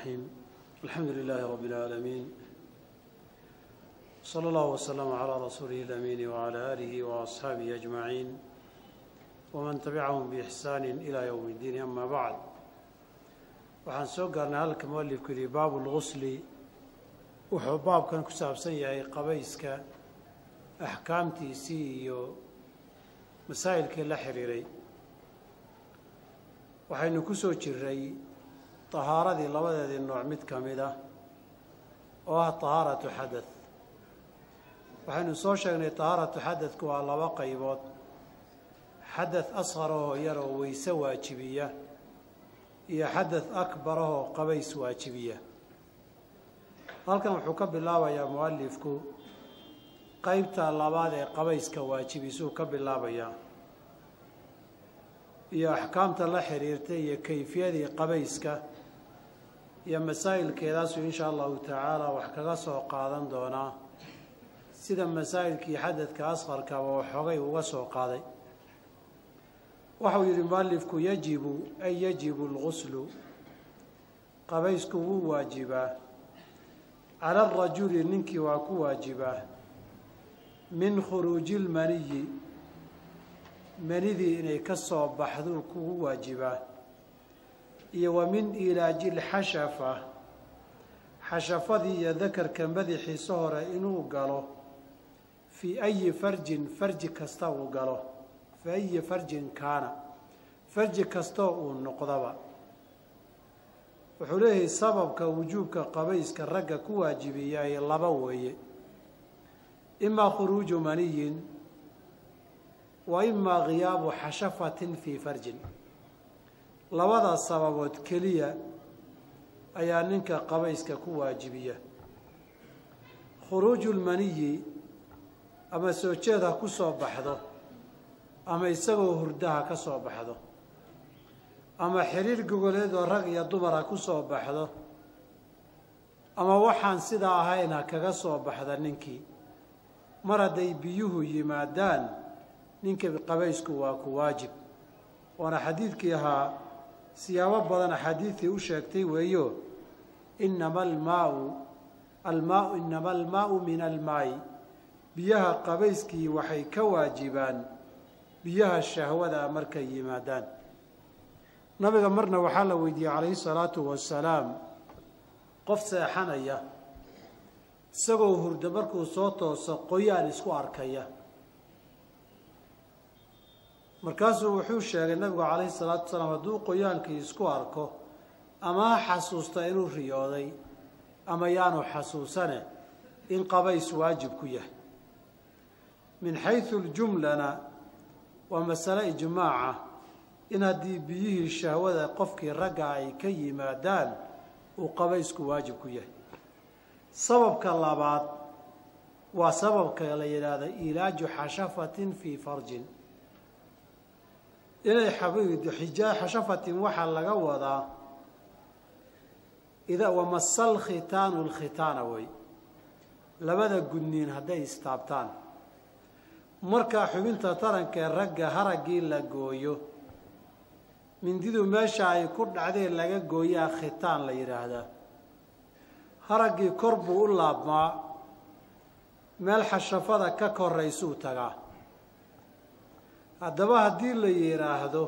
الرحيم الحمد لله رب العالمين صلى الله وسلم على رسوله الأمين وعلى آله وأصحابه أجمعين ومن تبعهم بإحسان إلى يوم الدين أما بعد waxaan soo gaarnay halka mualifku yihi baabu lgusli wuxuu baabkan ku saabsan yahay qabayska axkaamtiisii iyo masaa'ilkii la xidhiiray waxaynu ku soo jiray tahaaradii labadeedii nooc mid ka mid ah oo ah tahaaratu xadath waxaynu soo sheegnay tahaaratu xadadku waa laba qaybood xadath asqar ahoo yar oo weyse waajibiya iyo xadath akbar ahoo qabays waajibiya halkan wuxuu ka bilaabayaa mualifku qeybta labaad ee qabayska waajibisuu ka bilaabayaa iyo axkaamta la xidhiirtay iyo kayfiyadii qabayska iyo masaa'ilkeedaasuu insha allahu tacaala wax kaga soo qaadan doonaa sida masaa'ilkii xadadka asqarkaba waxoogay uga soo qaaday waxau yidhi mualifku yajibu ay yajibu alguslu qabaysku wuu waajibaa cala arajuli ninkii waa ku waajibaa min khuruuji ilmaniyi manidii inay ka soo baxduu kugu waajibaa iyo wa min ilaaji lxashafa xashafadii iyo dakarka madaxiisa hore inuu galo fii ayi farjin farji kasta uu galo fii ayi farjin kaana farji kastoo uu noqdaba wuxuu leeyahay sababka wujuubka qabayska ragga ku waajibiyaay laba weeye imaa khuruuju maniyin wa imaa khiyaabu xashafatin fii farjin labadaas sababood keliya ayaa ninka qabayska ku waajibiya khuruuju lmaniyi ama soo jeed ha ku soo baxdo ama isagoo hurdaha ka soo baxdo ama xiriir gogoleedoo rag iyo dumar ha ku soo baxdo ama waxaan sidaa ahayn ha kaga soo baxda ninkii mar hadday biyuhu yimaadaan ninka qabaysku waa ku waajib waana xadiidkii ahaa siyaabo badan axaadiidtii u sheegtay weeyo inama almaau almaau inama almaau min almaayi biyaha qabayskii waxay ka waajibaan biyaha shahwada markay yimaadaan nabiga marna waxaa la weydiiyey calayhi salaatu wasalaam qof seexanaya isagoo hurdo markuu soo tooso qoyaan isku arkaya markaasuu wuxuu sheegay nabigu calayhi salaatu wasalaam hadduu qoyaankii isku arko ama ha xasuusta inuu riyooday ama yaanu xasuusane in qabays waajib ku yahay min xaysu ljumlana waa masale ijmaaca in haddii biyihii shahwada qofkii ragga ay ka yimaadaan uu qabaysku waajib ku yahay sababka labaad waa sababka la yidhaahdo ilaaju xashafatin fii farjin inay xijaa xashafatin waxaa laga wadaa ida wamasal khitaanu lkhitaana wey labada gudniin hadday istaabtaan markaa xubinta tarankee ragga haraggii la gooyo mindidu meesha ay ku dhacdeen laga gooyaa khitaan la yidhaahdaa haraggii kor buu u laabmaa meel xashafada ka koraysuu tagaa haddaba haddii la yidhaahdo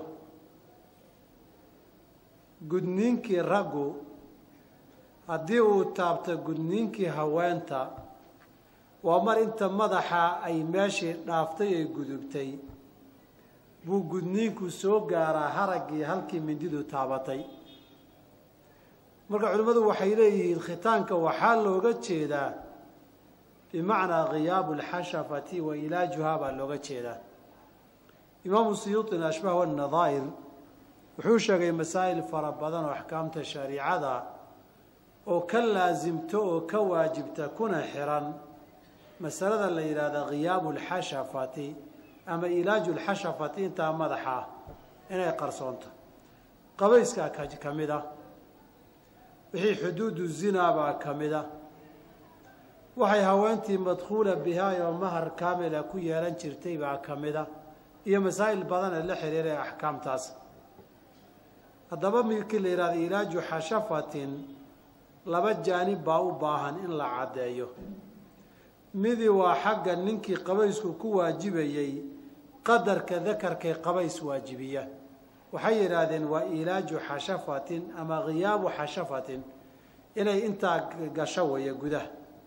gudniinkii raggu haddii uu taabto gudniinkii haweenta waa mar inta madaxa ay meeshii dhaaftay ay gudubtay buu gudniinku soo gaaraa haraggii halkii mindidu taabatay marka culimmadu waxay leeyihiin khitaanka waxaa looga jeedaa bimacnaa khiyaabu alxashafati wa ilaajuhaa baa looga jeedaa imaamu siyuuطina ashbaah wanadaa'ir wuxuu sheegay masaa'il fara badan oo axkaamta shariicada oo ka laasimto oo ka waajibta kuna xiran masalada la yidhaahda khiyaabu alxashafati ama ilaaju lxashafati intaa madaxa ah inay qarsoonto qabayskaa ka mid ah wixii xuduudu zinaa baa ka mid ah waxay haweentii madkhuula bihaayoo mahar kaamila ku yeelan jirtay baa ka mid ah iyo masaa'il badan ee la xiriira ee axkaamtaas haddaba midkii la yidhahda ilaaju xashafatin laba jaanib baa u baahan in la caddeeyo midi waa xagga ninkii qabaysku ku waajibayey qadarka dakarkay qabays waajibiya waxay yidhaahdeen waa ilaaju xashafatin ama khiyaabu xashafatin inay intaa gasho weeye gudaha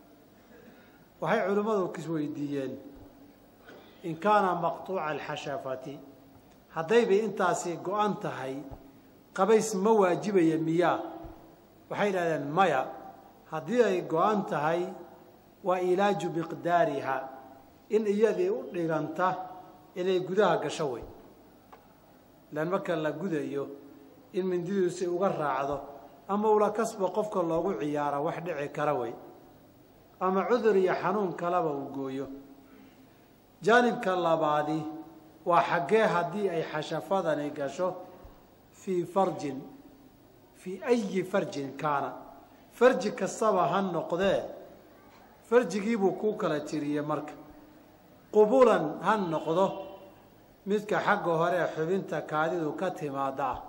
waxay culimmadu isweydiiyeen in kaana maqtuuca alxashafati haddaybay intaasi go-an tahay qabays ma waajibaya miyaa waxay yidhahdeen maya haddii ay go-an tahay waa ilaaju miqdaariha in iyadii u dhiganta inay gudaha gasho wey ilaan marka la gudayo in mindidiisi uga raacdo ama ula kasba qofka loogu ciyaara wax dhici kara wey ama cudur iyo xanuun kalaba uu gooyo jaanibka labaadi waa xaggee haddii ay xashafadani gasho fii farjin fii ayi farjin kaana farji kastaba ha noqdee farjigiibuu kuu kala tiriyey marka qubulan ha noqdo midka xagga hore ee xubinta kaadidu ka timaada ah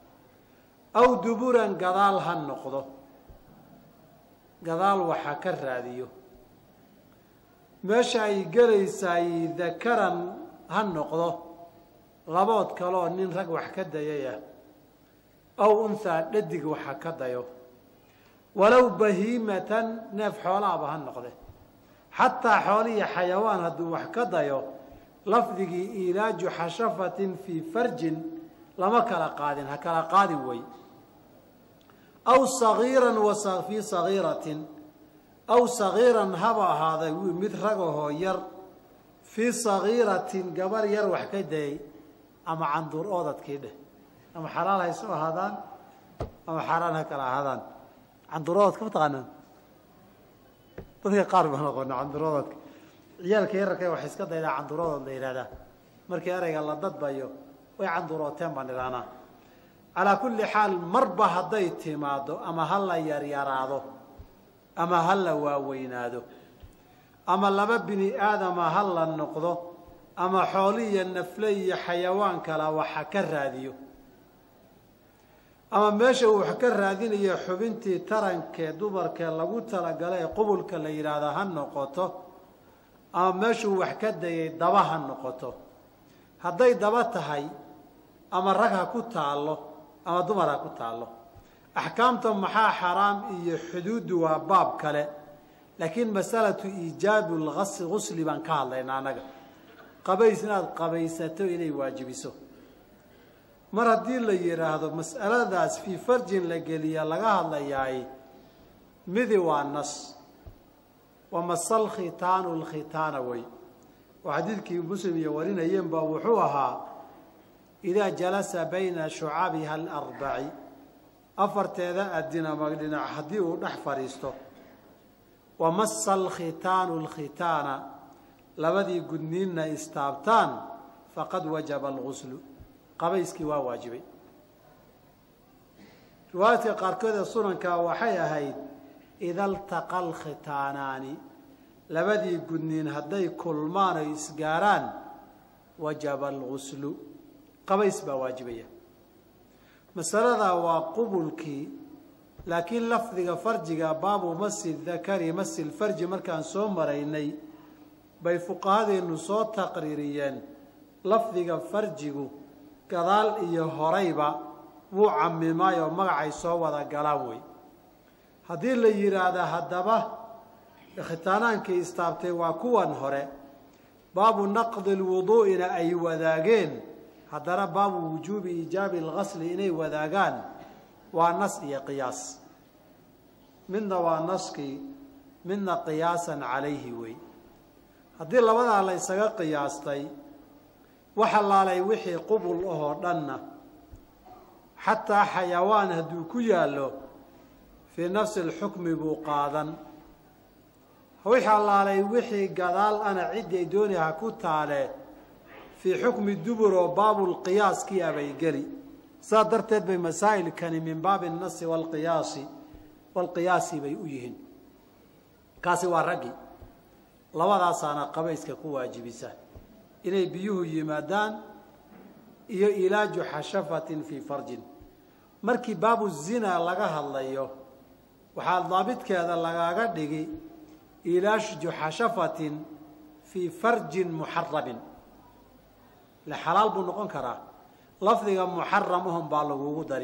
aw duburan gadaal ha noqdo gadaal waxa ka raadiyo meesha ay gelaysaay dakaran ha noqdo labood kaleoo nin rag wax ka dayaya aw unhaa dhadig waxa ka dayo walow bahiimatan neef xoolaaba ha noqde xataa xoolihi xayawaan hadduu wax ka dayo lafdigii ilaaju xashafatin fii farjin lama kala qaadin ha kala qaadin wey aw sagiiran fii sagiiratin aw sagiiran haba ahaaday mid ragahoo yar fii sagiiratin gabar yar wax ka dayay ama canduur oodadkii dheh ama xalaal hayso ahaadaan ama xaaraan ha kala ahaadaan canduur oodadka mataqaanaan dadka qaar baan aqoona canduuroodadka ciyaalka yararka wax iska daydaa canduurodood la yidhahdaa markii ereyga la dadbayo way canduurooteen baan idhahnaa calaa kulli xaal marba hadday timaado ama ha la yaryaraado ama ha la waaweynaado ama laba bini aadama ha la noqdo ama xooli iyo nafle iyo xayawaan kala waxa ka raadiyo ama meesha uu wax ka raadinayo xubintii tarankee dumarkee lagu talagalay ee qubulka la yidhaahdo ha noqoto ama meeshuu wax ka dayay daba ha noqoto hadday daba tahay ama rag ha ku taallo ama dumar ha ku taallo axkaamta maxaa xaraam iyo xuduuddu waa baab kale laakiin masalatu iijaabu lasi gusli baan ka hadlaynaa annaga qabays inaad qabaysato inay waajibiso mar haddii la yidhaahdo mas'aladaas fii farjin la geliya laga hadlayaay midi waa nas wa masal khitaanu lkhitaana wey oo xadiidkii muslim iyo warinayeen ba wuxuu ahaa idaa jalasa bayna shucabiha alarbaci afarteeda adin ama dhinac haddii uu dhex fadhiisto wa masa alkhitaanu lkhitaana labadii gudniinna istaabtaan faqad wajaba alguslu qabayskii waa waajibay riwaayadka qaarkood ee sunanka waxay ahayd ida altaqa alkhitaanaani labadii gudniin hadday kulmaan oy isgaaraan wajaba alguslu qabays baa waajibaya masaladaa waa qubulkii laakiin lafdiga farjiga baabu masi dakari masi lfarji markaan soo maraynay bay fuqahadeennu soo taqriiriyeen lafdiga farjigu gadaal iyo horayba wuu camimaay oo magacay soo wada galaan wey haddii la yidhaahda haddaba khitaanaankii istaabtay waa kuwan hore baabu naqdi lwuduu'ina ay wadaageen haddana baabu wujuubi iijaabi algasli inay wadaagaan waa nas iyo qiyaas midna waa naskii midna qiyaasan calayhi wey haddii labadaa la ysaga qiyaastay waxa laalay wixii qubul ahoo dhanna xataa xayawaan hadduu ku yaallo fii nafsi alxukmi buu qaadan wixii allaalay wixii gadaal ana ciddii dooni ha ku taale fii xukmi dubur oo baabulqiyaaskii abay geli saa darteed bay masaa'ilkani min baabi annasi waalqiyaasi waalqiyaasi bay u yihiin kaasi waa raggii labadaasaana qabayska ku waajibisa inay biyuhu yimaadaan iyo ilaaju xashafatin fii farjin markii baabu zinaa laga hadlayo waxaa daabidkeeda lagaaga dhigi ilaashu juxashafatin fii farjin muxarabin le xalaal buu noqon karaa lafdiga muxaram ahun baa lagugu dari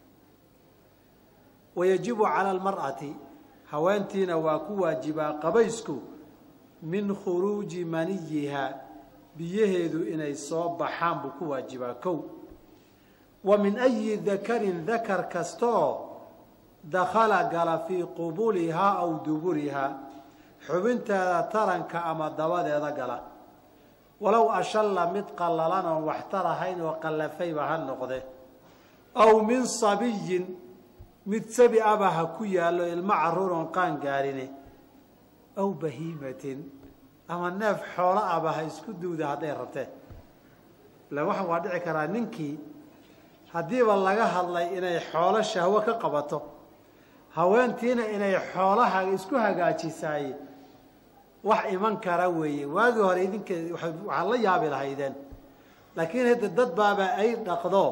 wayajibu cala almar'ati haweentiina waa ku waajibaa qabaysku min khuruuji maniyiha biyaheedu inay soo baxaan buu ku waajibaa kow wa min ayi dakarin dakar kastaoo dakhala gala fii qubulihaa aw duburihaa xubinteeda taranka ama dabadeeda gala walow ashalla mid qallalan oon waxtar ahayn oo qallafayba ha noqde aw min sabiyin mid sabi aba ha ku yaallo ilmo carruur oon qaan gaarine aw bahiimatin ama neef xoolo aba ha isku duwda hadday rabteen ila waxa waa dhici karaa ninkii haddiiba laga hadlay inay xoolo shahwo ka qabato haweentiina inay xoolaha isku hagaajisaay wax iman kara weeye waagii hore idinka waxaad la yaabi lahaydeen laakiin hadda dad baaba ay dhaqdo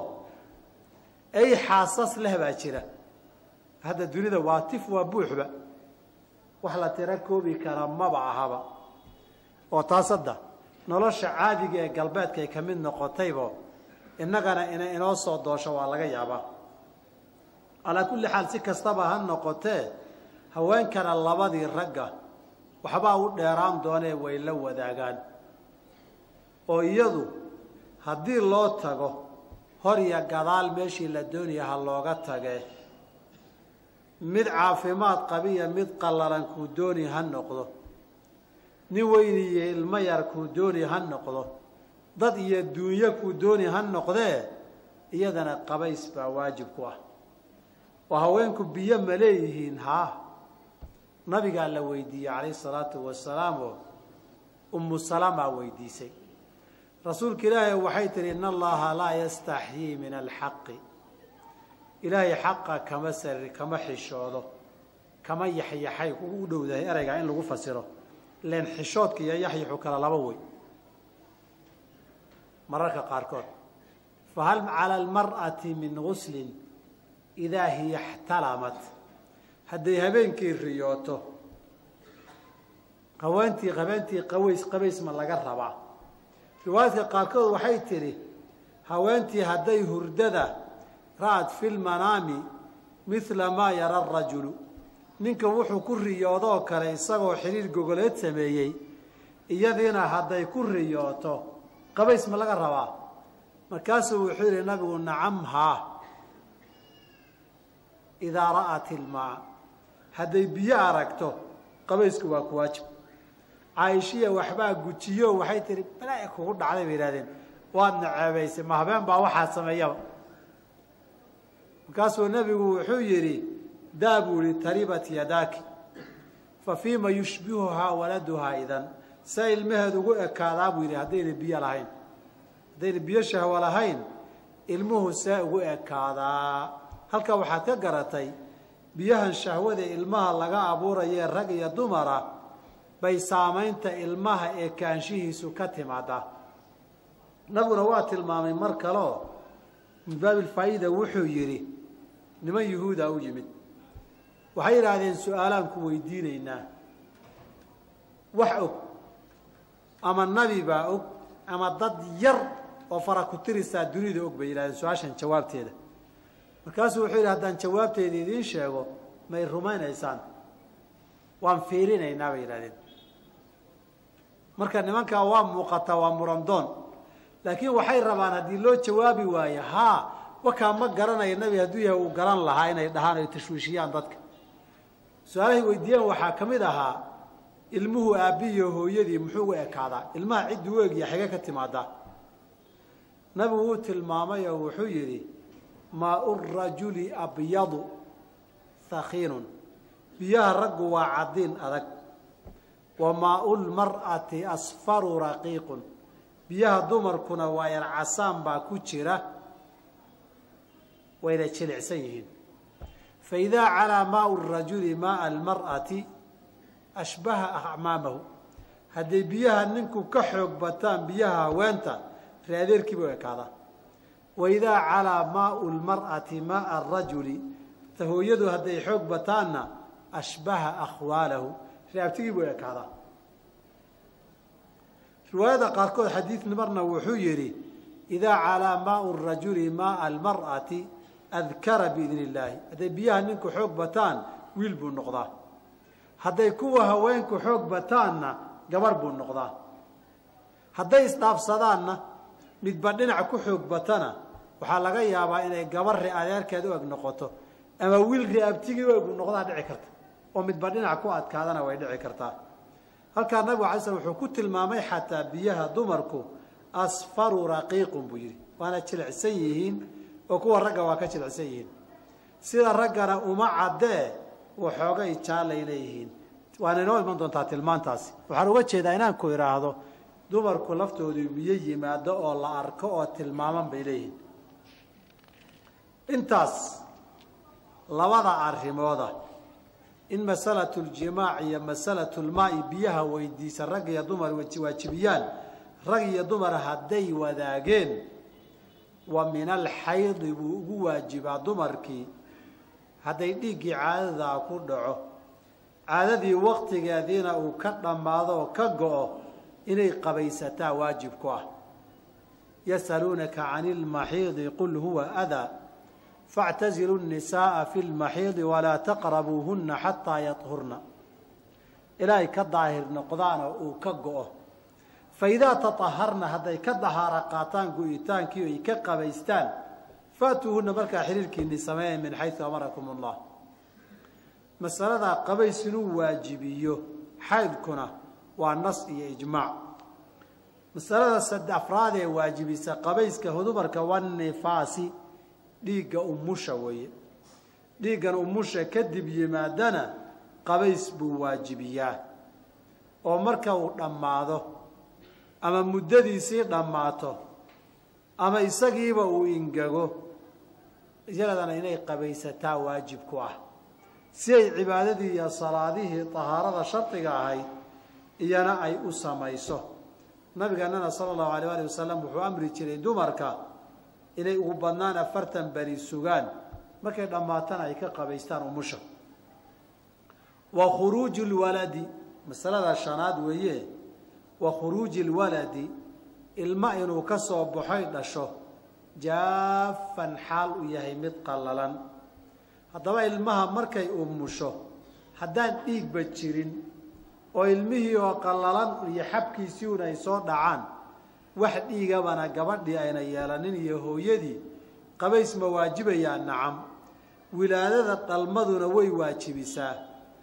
ay xaasas leh baa jira hadda dunida waa tif waa buuxba wax la tiro koobi kara maba ahaba oo taas hadda nolosha caadiga ee galbeedka ay ka mid noqotaybo innagana inay inoo soo doosho waa laga yaabaa calaa kulli xaal si kastaba ha noqotee haweenkana labadii ragga waxbaa u dheeraan doonee way la wadaagaan oo iyadu haddii loo tago hor iyo gadaal meeshii la doonaya ha looga tagee mid caafimaad qabiya mid qallalan kuu dooni ha noqdo nin weyniyo ilmo yar kuu dooni ha noqdo dad iyo duunyo kuu dooni ha noqdee iyadana qabays baa waajib ku ah oo haweenku biyo ma leeyihiin haa nabigaa la weydiiyey calayhi salaatu wasalaam oo ummu salamaa weydiisay rasuulka ilaahay waxay tihi in allaha laa yastaxyii min alxaqi ilaahay xaqa kama sari kama xishoodo kama yaxyaxay u dhowdahay ereygaa in lagu fasiro len xishoodka iyo yaxyaxu kala laba wey mararka qaarkood fahal cala almar'ati min guslin idaa hiya ixtalamat hadday habeenkii riyooto haweentii habeentii qaways qabays ma laga rabaa riwaayadka qaarkood waxay tidhi haweentii hadday hurdada ra'ad fi lmanaami midla maa yara arajulu ninka wuxuu ku riyoodoo kale isagoo xidhiir gogoleed sameeyey iyadiina hadday ku riyooto qabays ma laga rabaa markaasuu wuxuu yidhi nabigu nacam haa idaa ra'at ilmaa hadday biyo aragto qabaysku waa ku waajib caaishiya waxbaa gujiyo waxay tihi balaa kugu dhacday bay yihahdeen waadna ceebaysay ma habeen baa waxaa sameeyaba markaasuu nebigu wuxuu yidhi daa buu yihi taribat yadaaki fa fiima yushbihuhaa waladuhaa idan se ilmaheed ugu ekaadaa buu yidhi haddayna biyo lahayn haddayna biyo shahwo lahayn ilmuhu see ugu ekaadaa halkaa waxaad ka garatay biyahan shahwada ilmaha laga abuurayee rag iyo dumara bay saamaynta ilmaha ee kaanshihiisu ka timaadaa nabiguna waa tilmaamay mar kaleo min baabilfaa'iida wuxuu yidhi niman yuhuuda u yimid waxay yidhaahdeen su-aalaan ku weydiinaynaa wax og ama nabi baa og ama dad yar oo fara ku tirisaa dunida og bay yidhahdeen su-aashan jawaabteeda markaasuu wuxuu yidhi haddaan jawaabteeda idiin sheego may rumaynaysaan waan fiirinaynaa bay yidhahdeen marka nimankaa waa muuqataa waa murandoon laakiin waxay rabaan haddii loo jawaabi waayo haa wakaa ma garanaya nebi hadduu yahay uu garan lahaa inay dhahaan ay tashwiishiyaan dadka su-aalahay weydiiyeen waxaa ka mid ahaa ilmuhu aabbihiiyo hooyadii muxuu u ekaadaa ilmaha cidduu u egya xige ka timaadaa nabigu wuu tilmaamay oo wuxuu yidhi maau rajuli abyadu hakiinun biyaha raggu waa cadiin adag wa maau lmar'ati asfaru raqiiqun biyaha dumarkuna waa yar casaan baa ku jira wayna jilicsan yihiin faidaa calaa maau rajuli maaa almar'ati ashbaha acmaamahu hadday biyaha ninku ka xoog bataan biyaha haweenta readeerkiiba u ekaadaa waidaa calaa maau lmar'ati maaa arajuli ta hooyadu hadday xoog bataanna ashbaha akhwaalahu reabtigii buu ekaadaa riwaayada qaarkood xadiid marna wuxuu yidhi idaa calaa maau rajuli maaa almar'ati adkara biidni illaahi hadday biyaha ninku xoog bataan wiil buu noqdaa hadday kuwa haweenku xoog bataanna gabar buu noqdaa hadday isdhaafsadaanna midba dhinac ku xoog batana waxaa laga yaabaa inay gabar ri adeerkeed u eg noqoto ama wiil riabtigii u eg noqdaa dhici karta oo midba dhinac ku adkaadana way dhici kartaa halkaa nabigu alay slam wuxuu ku tilmaamay xataa biyaha dumarku asfaru raqiiqun buu yidhi waana jilicsan yihiin oo kuwa ragga waa ka jilicsan yihiin sida raggana uma caddee waxoogay jaalay leeyihiin waana inoo iman doontaa tilmaantaasi waxaan uga jeedaa inaan ku idhaahdo dumarku laftoodu biyo yimaado oo la arko oo tilmaaman bay leeyihiin intaas labada arrimooda in masalatu ljimaac iyo masalatu lmaai biyaha weydiisa rag iyo dumar waajibiyaan rag iyo dumar hadday wadaageen wa min alxaydi buu ugu waajibaa dumarkii hadday dhiiggii caadadaa ku dhaco caadadii waktigeediina uu ka dhammaado oo ka go-o inay qabaysataa waajib ku ah yasaluunaka cani lmaxiidi qul huwa adaa faاctazilu الnisaءa fi اlmaxiidi walaa taqrabuuhuna xataa yahurna ilaahay ka daahir noqdaana uu ka go-o faidaa taطaharna hadday ka dahaara qaataan go-itaankii ay ka qabaystaan faatuuhuna markaa xiriirkiini sameeya min xayثu amarakum اllah masaladaa qabays inuu waajibiyo xaydkuna waa nas iyo ijmaac masalada sad afraad ee waajibisa qabayska hudumarka wanifaasi dhiigga umusha weeye dhiiggan umusha kadib yimaadana qabays buu waajibiyaa oo marka uu dhammaado ama muddadiisii dhammaato ama isagiiba uu ingego iyadana inay qabaysataa waajib ku ah si ay cibaadadii iyo salaadihii tahaarada shardiga ahayd iyana ay u samayso nabigeennana sala allahu alayh alih wasalam wuxuu amri jiray dumarka inay ugu badnaan afartan beri sugaan markay dhammaatana ay ka qabaystaan umusha wa khuruuju lwaladi masalada shanaad weeye wa khuruuji lwaladi ilma inuu ka soo baxoy dhasho jaafan xaal uu yahay mid qallalan haddaba ilmaha markay umusho haddaan dhiigba jirin oo ilmihii oo qallalan iyo xabkiisii un ay soo dhacaan wax dhiigabana gabadhii ayna yeelanin iyo hooyadii qabays ma waajibayaa nacam wilaadada dhalmaduna way waajibisaa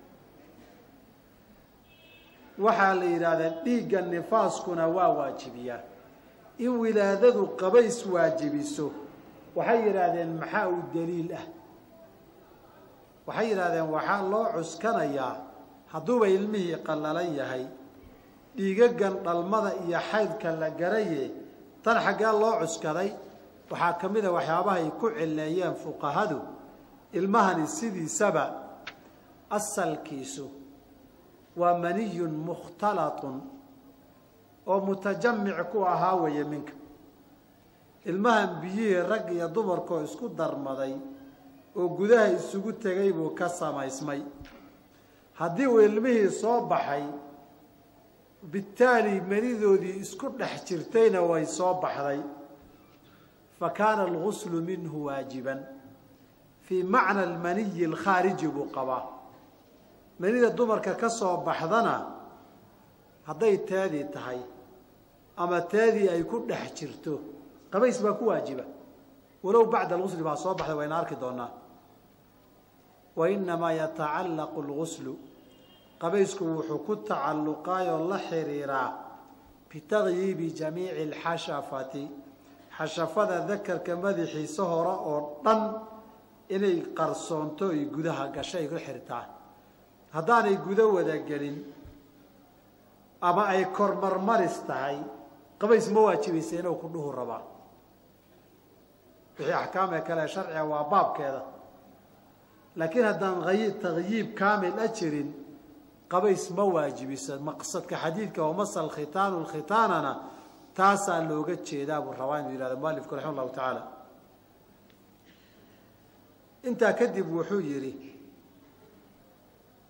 waxaa la yidhahdee dhiigga nifaaskuna waa waajibiyaa in wilaadadu qabays waajibiso waxay yidhaahdeen maxaa uu daliil ah waxay yidhahdeen waxaa loo cuskanayaa hadduuba ilmihii qallalan yahay dhiigagan dhalmada iyo xaydka la garaye tan xaggee loo cuskaday waxaa ka mid a waxyaabaha ay ku cileeyeen fuqahadu ilmahani sidiisaba asalkiisu waa maniyun mukhtalatun oo mutajamic ku ahaa weeye minka ilmahan biyihii rag iyo dumarkoo isku darmaday oo gudaha isugu tegay buu ka samaysmay haddii uu ilmihii soo baxay bitaali manidoodii isku dhex jirtayna way soo baxday fa kaana alguslu minhu waajiban fii macna almaniyi alkhaariji buu qabaa manida dumarka ka soo baxdana hadday teedii tahay ama teedii ay ku dhex jirto qabays baa ku waajiba walow bacda algusli baa soo baxday wayna arki doonaa wa inamaa yatacallaqu alguslu qabaysku wuxuu ku tacalluqaayoo la xiriiraa bitaqyiibi jamiici alxashafati xashafada dakarka madaxiisa hore oo dhan inay qarsoonto ay gudaha gasho ay ku xirtaa haddaanay gudo wada gelin ama ay kormarmaris tahay qabays ma waajibaysa inuu ku dhuhu rabaa wixii axkaamee kale sharciga waa baabkeeda laakiin haddaan taqyiib kaamil a jirin qabays ma waajibiso maqsadka xadiidka wamasal khitaanu khitaanana taasaa looga jeedaa buu rabaa inuu yihahdo mualifku raxima allahu tacaala intaa kadib wuxuu yidhi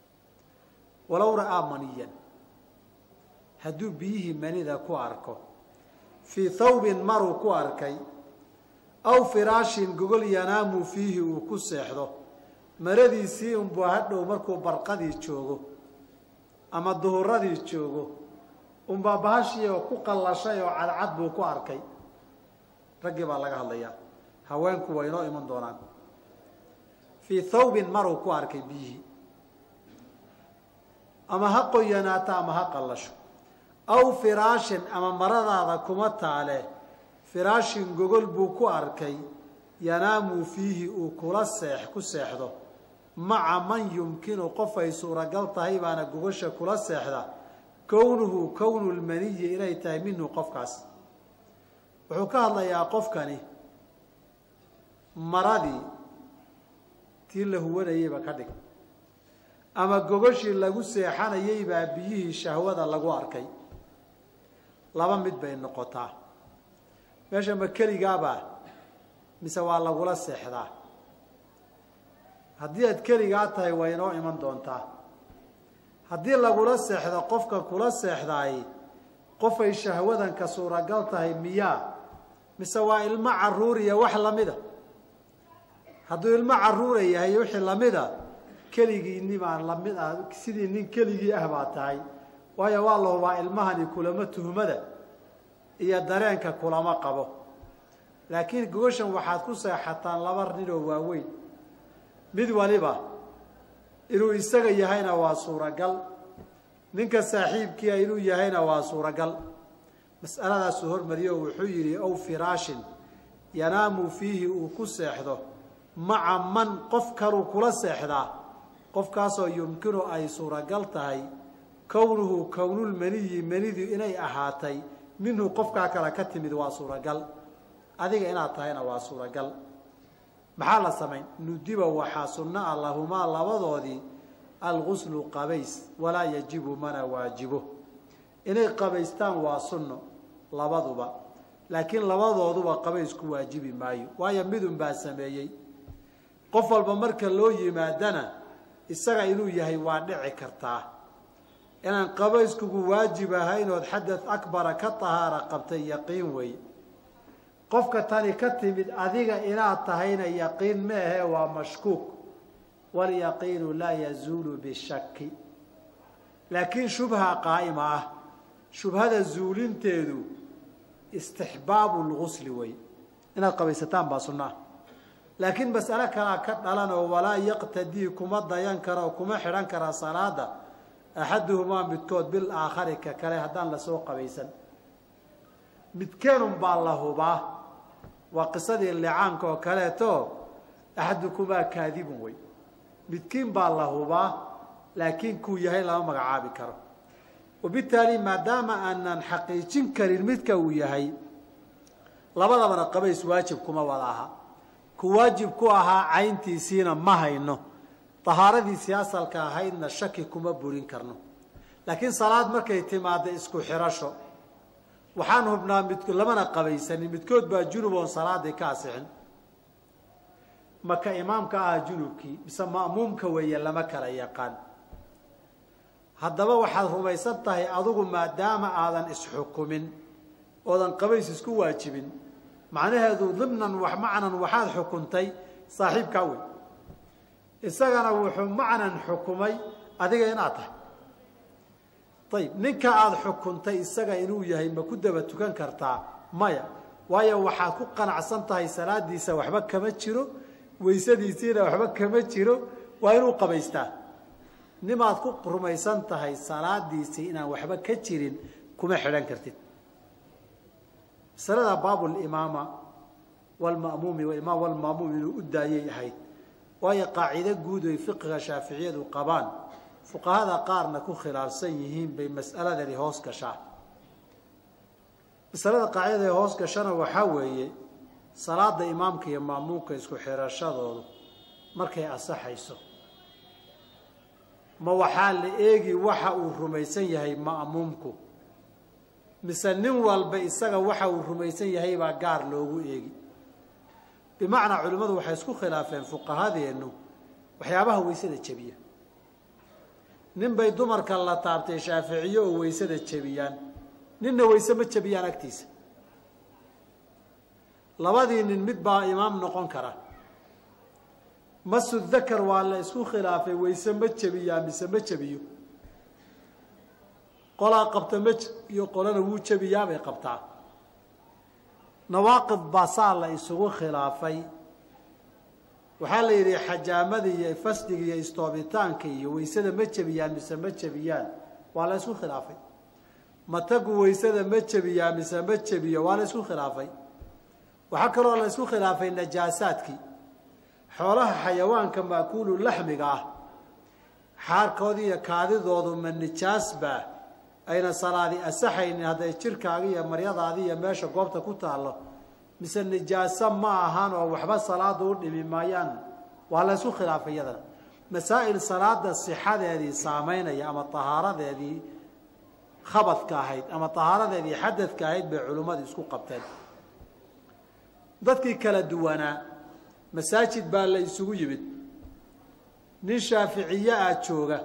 walow ra'aa maniyan hadduu biyihii manida ku arko fii thawbin maruu ku arkay aw firaashin gogol yanaamu fiihi uu ku seexdo maradiisii unbuu hadhow markuu barqadii joogo ama duhuradii joogo unbaa bahashii oo ku qallashay oo cadcad buu ku arkay raggii baa laga hadlayaa haweenku waa inoo iman doonaan fii thawbin maruu ku arkay biyihii ama ha qoyanaato ama ha qallasho aw firaashin ama maradaada kuma taale firaashin gogol buu ku arkay yanaamu fiihi uu kula seex ku seexdo maca man yumkinu qof ay suuragal tahay baana gogosha kula seexda kownuhu kownu lmaniyi inay tahay minhu qofkaas wuxuu ka hadlayaa qofkani maradii tii la huwanayeyba ka dhig ama gogoshii lagu seexanayey baa biyihii shahwada lagu arkay laba mid bay noqotaa meesha ma keligaabaa mise waa lagula seexdaa haddii aad keligaa tahay waa inoo iman doontaa haddii lagula seexdo qofka kula seexdaay qofay shahwadanka suuragal tahay miyaa mise waa ilmo caruuriya wax lamida hadduu ilmo caruura yahay wixii lamida keligiini baan lamid ah sidii nin keligii ah baa tahay waayo waa la hubaa ilmahani kulama tuhmada iyo dareenka kulama qabo laakiin gogoshan waxaad ku seexataan laba ninoo waaweyn mid waliba inuu isaga yahayna waa suuragal ninka saaxiibkiia inuu yahayna waa suuragal mas'aladaasuu hormariyo oo wuxuu yidhi ow firaashin yanaamu fiihi uu ku seexdo maca man qof kaluu kula seexdaa qofkaasoo yumkinu ay suuragal tahay kownuhu kownulmaniyi manidu inay ahaatay minhu qofkaa kale ka timid waa suuragal adiga inaad tahayna waa suuragal maxaa la samayn nudiba waxaa sunno ah lahumaa labadoodii alguslu qabays walaa yajibu mana waajibo inay qabaystaan waa sunno labaduba laakiin labadooduba qabays ku waajibi maayo waayo midun baa sameeyey qof walba marka loo yimaadana isaga inuu yahay waa dhici kartaa inaan qabayskugu waajib ahaynood xadad akbara ka tahaara qabtay yaqiin wey qofka tani ka timid adiga inaad tahayna yaqiin ma ahe waa mashkuuk walyaqiinu laa yazuulu bishaki laakiin shubha qaa'ima ah shubhada zuulinteedu istixbaabu lgusli wey inaad qabaysataan baa sunna ah laakiin mas'alo kalaa ka dhalan oo walaa yaqtadii kuma dayan kara oo kuma xidhan kara salaada axaduhumaa midkood bil aakhari ka kale haddaan lasoo qabaysan midkeenun baa la hubaa waa qisadii licaanka oo kaleeto axadukumaa kaadibun wey midkiin baa la hubaa laakiin kuu yahay lama magacaabi karo wabitaali maadaama aanan xaqiijin karin midka uu yahay labadabana qabays waajib kuma wada aha ku waajib ku ahaa cayntiisiina ma hayno dahaaradiisii asalka ahaydna shaki kuma burin karno laakiin salaad markay timaadda isku xirasho waxaan hubnaa mid lamana qabaysanin midkood baa junub oon salaadii ka asixin maka imaamka ah junubkii mise ma'muumka weeye lama kala yaqaan haddaba waxaad rumaysan tahay adigu maadaama aadan isxukumin oodan qabays isku waajibin macnaheedu dimnan wax macnan waxaad xukuntay saaxiibkaa wey isagana wuxuu macnan xukumay adiga inaad tahay ayib ninka aada xukuntay isaga inuu yahay ma ku daba tukan kartaa maya waayo waxaad ku qanacsan tahay salaadiisa waxba kama jiro weysadiisiina waxba kama jiro waa inuu qabaystaa nimaad ku rumaysan tahay salaadiisii inaan waxba ka jirin kuma xidhan kartid masalada baabulimaama walmamuumi imaam walmaamuum inuu u daayay ahayd waayo qaacido guud oy fiqiga shaaficiyadu qabaan fuqahada qaarna ku khilaafsan yihiin bay mas'aladani hoos gashaa masalada qaacidada ee hoos gashana waxaa weeye salaada imaamka iyo maamuumka isku xirashadoodu markay asaxayso ma waxaa la eegi waxa uu rumaysan yahay ma'muumku mise nin walba isaga waxa uu rumaysan yahay baa gaar loogu eegi bimacnaa culimmadu waxay isku khilaafeen fuqahadeennu waxyaabaha weysada jebiya nin bay dumarka la taabtay shaaficiyo oo weysada jebiyaan ninna weyse ma jebiyaan agtiisa labadii nin mid baa imaam noqon kara masu dakar waa la isku khilaafay weyse ma jebiyaa mise ma jebiyo qolaa qabta ma iyo qolana wuu jebiyaabay qabtaa nawaaqid baa saa la isugu khilaafay waxaa la yidhi xajaamada iyo fasdiga iyo istoobitaanka iyo weysada ma jebiyaan mise ma jebiyaan waa la isku khilaafay matagu weysada ma jebiyaa mise ma jebiyo waa la isku khilaafay waxaa kaloo la isku khilaafay najaasaadkii xoolaha xayawaanka maakuulu laxmiga ah xaarkoodi iyo kaadidoodu ma nijaasbaa ayna salaadi asaxaynin hadday jirkaaga iyo maryadaadi iyo meesha goobta ku taallo mise nijaaso ma ahan oo waxba salaada u dhimi maayaan waa la ysku khilaafay iyadana masaa'il salaada sixadeedii saamaynaya ama tahaaradeedii khabadka ahayd ama tahaaradeedii xadadka ahayd bay culimmadu isku qabteen dadkii kala duwanaa masaajid baa la isugu yimid nin shaaficiye ah jooga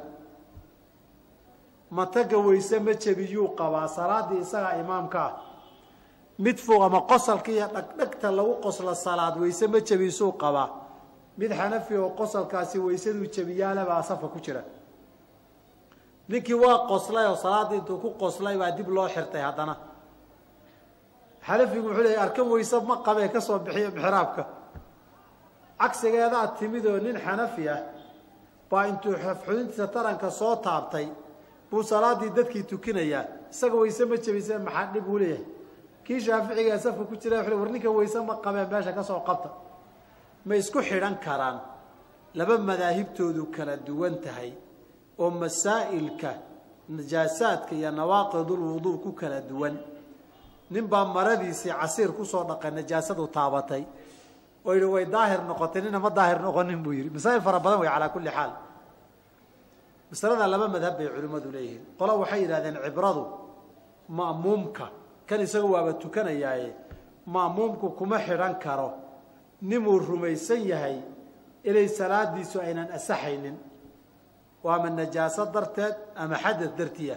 mataga weyse ma jebiyuu qabaa salaaddii isagaa imaamka ah mid fog ama qosalka iyo dhagdhagta lagu qoslo salaad weyse ma jebisuu qabaa mid xanafi oo qosalkaasi weysaduu jebiyaalebaa safka ku jira ninkii waa qoslay oo salaaddii intuu ku qoslay baa dib loo xirtay haddana xanafigu wuxuu leeyay arkan weyse ma qabee ka soo bixiyo mixraabka cagsigeedaa timid oo nin xanafi ah baa intuu xudintiisa taranka soo taabtay buu salaaddii dadkii tukinayaa isaga weyse ma jebise maxaa dhib uu leeyahay kii shaaficiga safka ku jira war ninka weyse ma qabee meesha ka soo qabta ma isku xidhan karaan laba madaahibtoodu kala duwan tahay oo masaa'ilka najaasaadka iyo nawaaqidulwuduu ku kala duwan nin baa maradiisii casiir kusoo dhaqay najaasadu taabatay oo yidhi way daahir noqotay nina ma daahir noqonin buu yidhi masaa'il fara badan way calaa kulli xaal masalada laba madhab bay culimmadu leeyihiin qolo waxay yidhahdeen cibradu ma'muumka kan isaga waaba tukanayaaye ma'muumku kuma xidhan karo ninuu rumaysan yahay inay salaadiisu aynan asaxaynin waa ama najaaso darteed ama xadad dartiya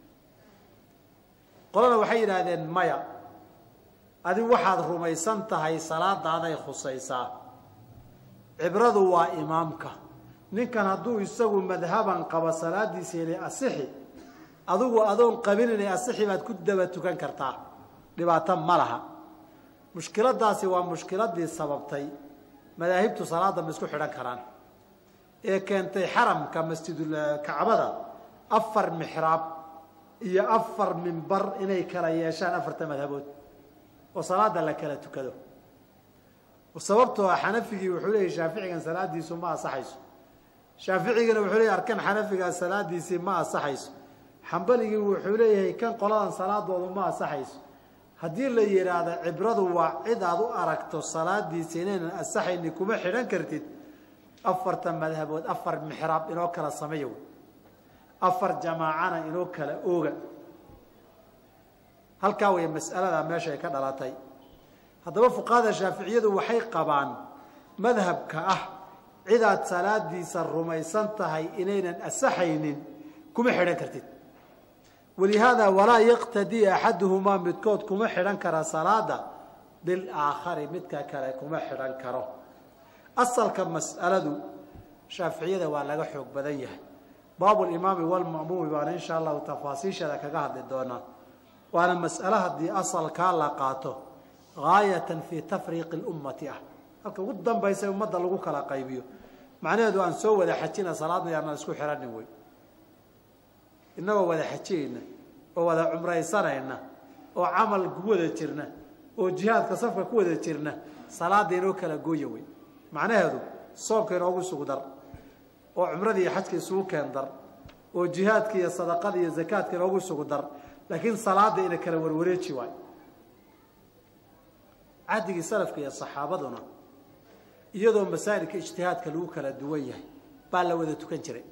qolana waxay yidhaahdeen maya adi waxaad rumaysan tahay salaadaaday khusaysaa cibradu waa imaamka ninkan hadduu isagu madhaban qabo salaadiisa inay asixi adigu adoon qabin inay asixi baad ku daba tukan kartaa dhibaato ma laha mushkiladaasi waa mushkiladii sababtay madaahibtu salaada ma isku xidhan karaan ee keentay xaramka masjidul kacbada afar mixraab iyo afar mimbar inay kala yeeshaan afarta madhabood oo salaada la kala tukado sababtoo ah xanafigii wuxuu leeyahy shaaficigan salaadiisu ma asaxayso shaaficigana wuxuu leeyahy arkan xanafigaa salaadiisii ma asaxayso xambaligii wuxuu leeyahay kan qoladan salaadoodu ma asaxayso haddii la yidhaahdo cibradu waa cid aad u aragto salaadiisa inaynan asaxayni kuma xidhan kartid afarta madhabood afar mixraab inoo kala sameeya wey afar jamaacana inoo kala ooga halkaa way mas'alada meesha ay ka dhalatay haddaba fuqahada shaaficiyadu waxay qabaan madhabka ah cidaad salaadiisa rumaysan tahay inaynan asaxaynin kuma xidhan kartid walihaada walaa yaqtadii axaduhumaa midkood kuma xidhan kara salaada bilaakhari midka kale kuma xidhan karo asalka mas'aladu shaaficiyada waa laga xoog badan yahay baabulimaami walma'muumi baana insha allahu tafaasiisheeda kaga hadli doonaa waana mas'ale haddii asalkaa la qaato gaayatan fii tafriiqi lummati ah halka ugu dambaysa ummadda lagu kala qaybiyo macnaheedu aan soo wada xajina salaadna yaanaan isku xidhanin wey innagoo wada xajiyeyna oo wada cumraysanayna oo camal ku wada jirna oo jihaadka safka ku wada jirna salaada inoo kala gooya wey macnaheedu soomka inoogu isugu dar oo cumradii iyo xajka isugu keen dar oo jihaadka iyo sadaqada iyo zakaadka inoogu isugu dar laakiin salaada ina kala warwareeji waayo cahdigii salafka iyo saxaabaduna iyadoo masaa'ilka ijtihaadka lagu kala duwan yahay baa la wada tukan jiray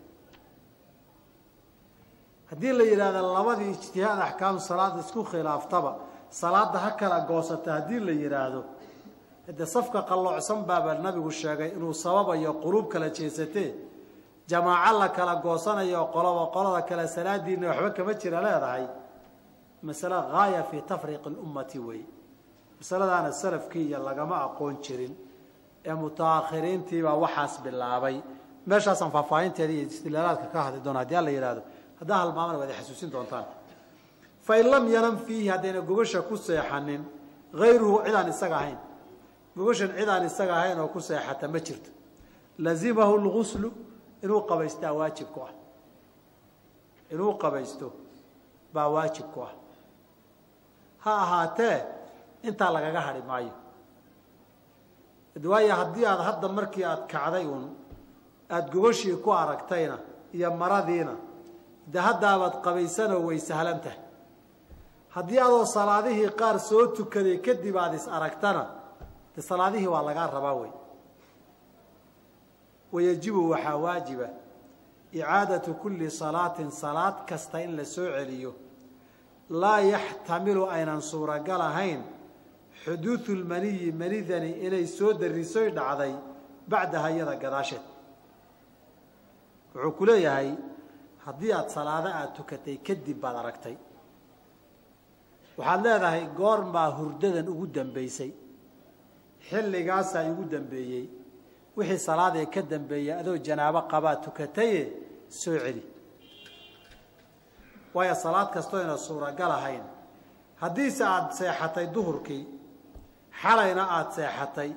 haddii la yidhahdo labadii ijtihaad axkaam salaada isku khilaaftaba salaada ha kala goosata haddii la yidhaahdo de safka qalloocsan baaba nabigu sheegay inuu sababayo quluub kala jeesatee jamaaco la kala goosanayo qoloba qolada kale salaadiina waxba kama jira leedahay masale gaaya fii tafriiqi lummati wey masaladaana salafkii iyo lagama aqoon jirin ee mutaakhiriintiibaa waxaas bilaabay meeshaasaan faahfaahinteeda iyo istilaalaadka ka hadli doona hadii alla yihahdo haddaa halmaamana waad xasuusin doontaan fain lam yanam fiihi haddayna gogasha ku seexanin hayruhu cidaan isaga ahayn gogashan cidaan isaga ahayn oo ku seexata ma jirto lazimahu lguslu inuu qabaystaa waajib ku ah inuu qabaysto baa waajib ku ah ha ahaatee intaa lagaga hadhi maayo waayo haddii aad hadda markii aad kacday uun aada gogashii ku aragtayna iyo maradiina de haddaabaad qabaysanoo way sahlan tahay haddii adoo salaadihii qaar soo tukaday kadib aada is aragtana de salaadihii waa lagaa rabaa wey wayajibu waxaa waajiba icaadatu kulli salaatin salaad kasta in la soo celiyo laa yaxtamilu aynan suuragal ahayn xuduudu lmaniyi manidani inay soo darisoy dhacday bacdaha iyada gadaasheed wuxuu ku leeyahay haddii aada salaado aada tukatay kadib baad aragtay waxaad leedahay goormaa hurdadan ugu dambaysay xilligaasaa igu dambeeyey wixii salaadee ka dambeeyey adoo janaabo qabaa tukataye soo celi waayo salaad kastoo yna suuragal ahayn haddiise aada seexatay duhurkii xalayna aada seexatay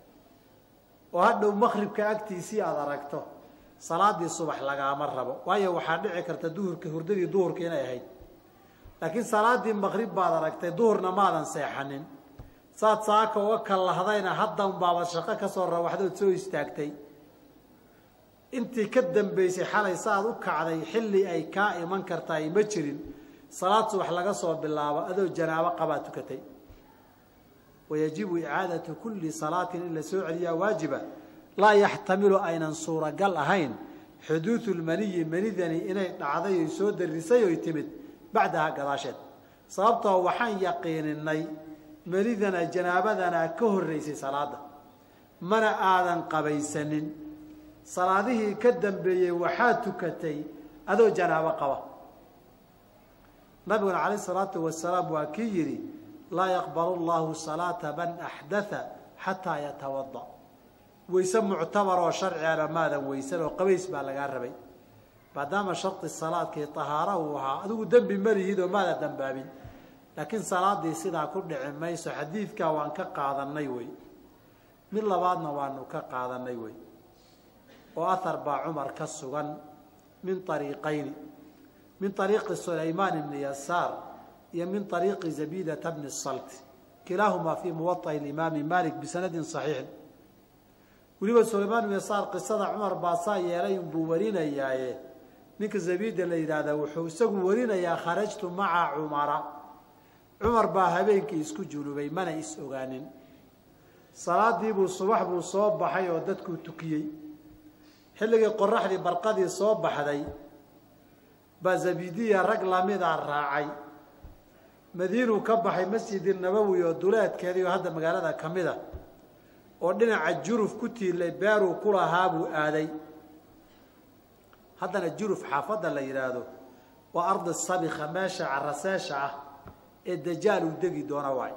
oo hadhow makribka agtiisii aada aragto salaadii subax lagaama rabo waayo waxaa dhici karta duhurkii hurdadii duhurkii inay ahayd laakiin salaadii maqrib baad aragtay duhurna maadan seexanin saad saaka uga kallahdayna haddan baabad shaqo ka soo rawaxdood soo istaagtay intii ka dambaysay xalay saaad u kacday xilli ay kaa iman kartaay ma jirin salaad subax laga soo bilaabo adoo janaabo qabaa tukatay wayajibu icaadatu kulli salaatin in la soo celiyaa waajiba laa yaxtamilu aynan suuragal ahayn xuduudu lmaniyi manidani inay dhacday oy soo darisay oy timid bacdaha gadaasheed sababtoo waxaan yaqiininay manidana janaabadana ka horraysay salaada mana aadan qabaysanin salaadihii ka dambeeyey waxaa tukatay adoo janaabo qaba nabiguna calayh salaatu wasalaam waa kii yidhi laa yaqbalu llahu salaata man axdatha xataa yatawada wayse muctabar oo sharcigana maadan weysan oo qabays baa lagaa rabay maadaama shardi salaadkii tahaara uu ahaa adigu dembi malihid oo maada dambaabin laakiin salaadii sidaa ku dhici mayso xadiidkaa waan ka qaadanay wey mid labaadna waanu ka qaadanay wey oo ahar baa cumar ka sugan min ariiqayni min ariiqi sulaymaan ibni yasaar iyo min ariiqi zabidata bni salt kilaahumaa fii muwaطa'i imaami malik bisanadin صaxiixin weliba sulaymaan ibn yasaar qisada cumar baa saa yeelay unbuu warinayaaye ninka zabida la yidhaahdaa wuxuu isagu warinayaa kharajtu maca cumara cumar baa habeenkii isku junubay mana is ogaanin salaadiibuu subax buu soo baxay oo dadkuu tukiyey xilligii qoraxdii barqadii soo baxday baa zabidiya rag lamida raacay madiinuu ka baxay masjidi nabowi oo duleedkeedii oo hadda magaalada ka mid a oo dhinaca juruf ku tiilay beeruu ku lahaa buu aaday haddana juruf xaafadda la yidhaahdo waa ardi sabika meesha caraseesha ah ee dajaal uu degi doona waay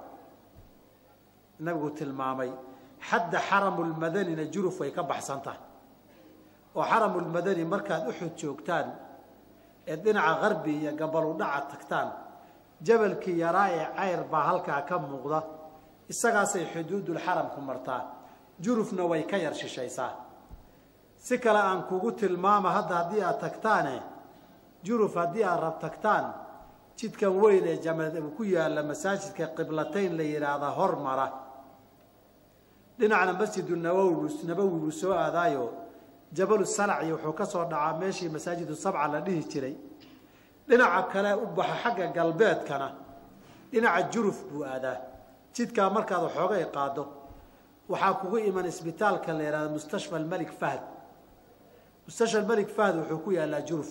nabigu tilmaamay xadda xaramulmadanina juruf way ka baxsan tahay oo xaramulmadani markaad uxud joogtaan ee dhinaca qarbi iyo gabaludhaca tagtaan jabalkii yaraa ee cayr baa halkaa ka muuqda isagaasay xuduudulxaramku martaa jurufna way ka yar shishaysaa si kale aan kugu tilmaama hadda haddii aad tagtaane juruf haddii aad rab tagtaan jidkan weyn ee jama ku yaalla masaajidka qiblatayn la yidhaahda hormara dhinacna masjidu nawowi nabowi buu soo aadaayo jabalu salaci wuxuu ka soo dhacaa meeshii masaajidu sabca la dhihi jiray dhinaca kale u baxo xagga galbeedkana dhinaca juruf buu aadaa jidkaa markaad waxoogay qaado waxaa kugu iman isbitaalka la yihahda mustashfa almelik fahd mustashfa almelik fahd wuxuu ku yaallaa juruf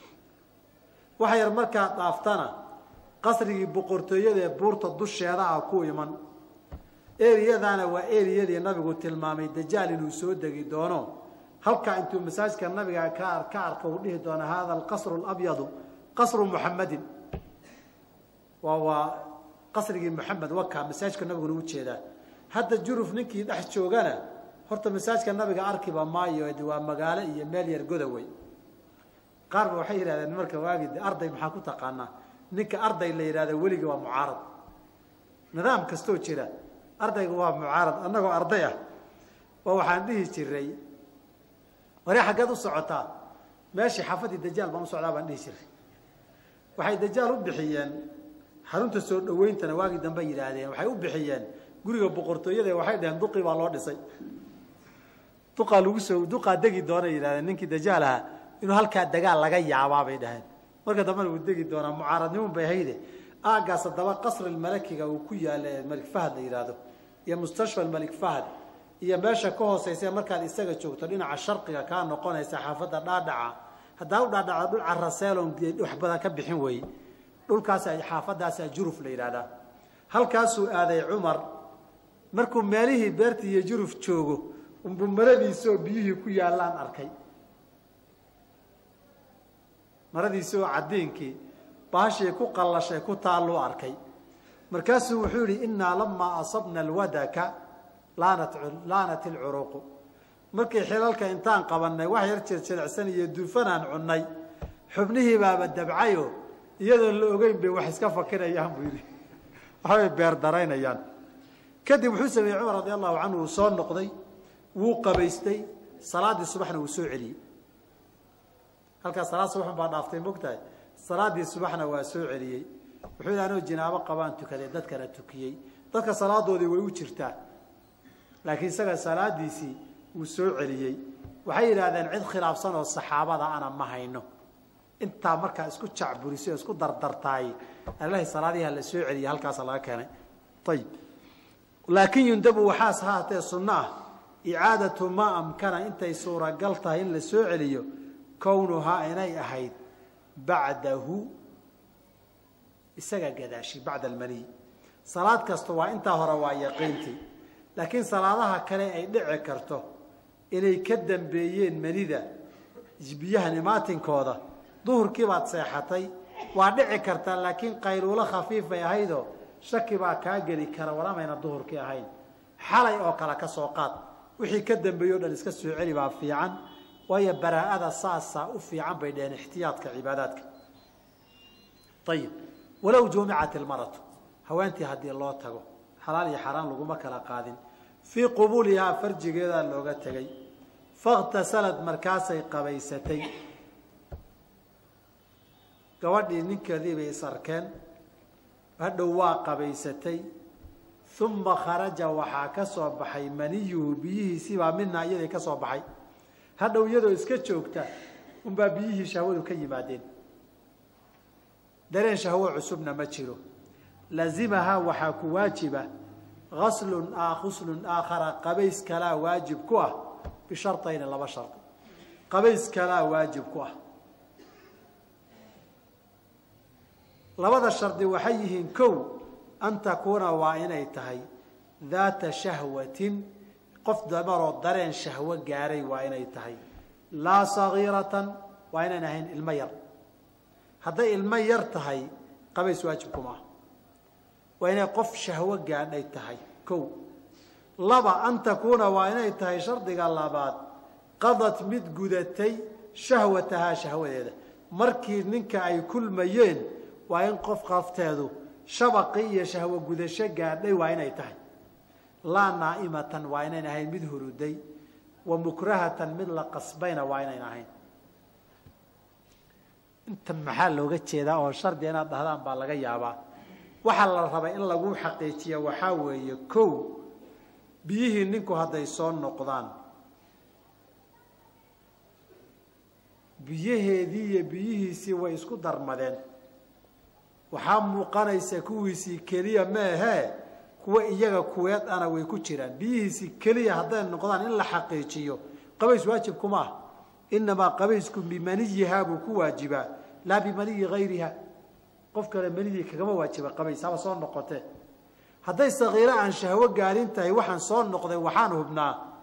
waxa yar markaad dhaaftana qasrigii boqortooyada ee buurta dusheeda ah ku iman eriyadaana waa eriyadii nabigu tilmaamay dajaal inuu soo degi doono halkaa intuu masaajidka nabiga ka ka arka uu dhihi doona hada alqasru اlabyadu qasru muxamadin waa waa qasrigii moxamed wakaa masaajidka nabiguna u jeedaa hadda juruf ninkii dhex joogana horta masaajidka nabiga arkiba maayo waa magaalo iyo meel yar godawey qaar ba waxay yidhahdeen marka waagi arday maxaa ku taqaanaa ninka arday la yidhahda weliga waa mucaarad nidaam kastoo jira ardayga waa mucaarad annagoo arday ah oo waxaan dhihi jiray ware xaggeed u socotaa meeshii xaafadii dajaal baan u socdaa baan dhihi jiray waxay dajaal u bixiyeen xarunta soo dhaweyntana waagii dambe yidhaahdeen waxay u bixiyeen guriga boqortooyada waxay dhaheen duqii baa loo dhisay duqaa lagu soo duqaa degi doona yidhahdeen ninkii dajaal ahaa inuu halkaa dagaal laga yaabaa bay dhaheen marka dambena wuu degi doonaa mucaaradnimun bay hayde aagaas haddaba qasri malakiga uu ku yaalla ee malik fahad la yidhaahdo iyo mustashfa malik fahad iyo meesha ka hooseysa markaad isaga joogto dhinaca sharqiga kaa noqonaysa xaafadda dhaadhaca haddaa u dhaadhaca dhul caraseelon wax badan ka bixin weeye dhulkaas xaafadaasa juruf la yidhahdaa halkaasuu aaday cumar markuu meelihii beerta iyo juruf joogo unbu maradiisoo biyihii ku yaallaan arkay maradiisoo cadiinkii baashii ku qallashay ku taalluu arkay markaasuu wuxuu yihi innaa lamaa asabna alwadaka laanat laanat ilcuruqu markii xilalka intaan qabannay wax yar jirjilicsan iyo duufanaan cunnay xubnihii baaba dabcayo iyadoon la ogeyn bay wax iska fakirayaan buu yidhi waxbay beer daraynayaan kadib wuxuu sameeyey cumar radi allahu canhu uu soo noqday wuu qabaystay salaaddii subaxna wuu soo celiyey halkaas salaad subaxun baa dhaaftay mogtahay salaaddii subaxna waa soo celiyey wuxuu yidhi anoo jinaabo qabaan tukaday dadkana tukiyey dadka salaadoodii way u jirtaa laakiin isaga salaadiisii wuu soo celiyey waxay yidhaahdeen cid khilaafsan oo saxaabada ana ma hayno intaa markaa isku jacburisay oo isku dardartaay alahi salaadiha la soo celiyey halkaasa laga keenay ayib laakiin yundabu waxaas haatee sunno ah icaadatu maa amkana intay suuragal tahay in la soo celiyo kownuhaa inay ahayd bacdahu isaga gadaashi bacda almaniy salaad kasta waa intaa hore waa yaqiintii laakiin salaadaha kale ay dhici karto inay ka dambeeyeen manida biyahan imaatinkooda duhurkii baad seexatay waa dhici kartaa laakiin qayluulo khafiifay ahaydoo shaki baa kaa geli kara walamayna duhurkii ahayn xalay oo kale ka soo qaad wixii ka dambeeye o dhan iska soo celi baa fiican waayo baraa'ada saasaa u fiican bay dheheen ixtiyaadka cibaadaadka ayib walow jumicat ilmaratu haweentii haddii loo tago xalaal iyo xaaraan laguma kala qaadin fii qubuulihaa farjigeedaa looga tegay fakhtasalad markaasay qabaysatay gabadhii ninkeedii bay is arkeen hadhow waa qabaysatay uma kharaja waxaa ka soo baxay maniyuhu biyihiisiibaa midnaa iyaday ka soo baxay hadhow iyadoo iska joogta unbaa biyihii shahwadu ka yimaadeen dareen shahwo cusubna ma jiro lazimahaa waxaa ku waajiba aslun khuslun aakhara qabays kalaa waajib ku ah bisharayni laba shardi qabays kalaa waajib ku ah labada shardi waxay yihiin kow an takuuna waa inay tahay daata shahwatin qof damaroo dareen shahwo gaaray waa inay tahay laa sagiiratan waa inayn ahayn ilmo yar hadday ilmo yar tahay qabays waajib kuma ah waa inay qof shahwo gaadhay tahay kow laba an takuuna waa inay tahay shardiga labaad qadad mid gudatay shahwatahaa shahwadeeda markii ninka ay kulmayeen waa in qof qafteedu shabaqi iyo shahwo gudasho gaadhay waa inay tahay laa naa'imatan waa inayn ahayn mid huruday wa mukrahatan mid la qasbayna waa inayn ahayn intan maxaa looga jeedaa oo shardi inaad dhahdaan baa laga yaabaa waxaa la rabay in lagu xaqiijiya waxaa weeye kow biyihii ninku hadday soo noqdaan biyaheedii iyo biyihiisii way isku darmadeen waxaa muuqanaysa kuwiisii keliya meehee kuwa iyaga kuweed ana way ku jiraan biyihiisii keliya hadday noqdaan in la xaqiijiyo qabays waajib kuma ah inamaa qabaysku bimaniyihaa buu ku waajibaa laa bimaniyi hayriha qof kale manidii kagama waajiba qabays haba soo noqotee hadday sakiiro aan shahwo gaarin tahay waxaan soo noqday waxaan hubnaa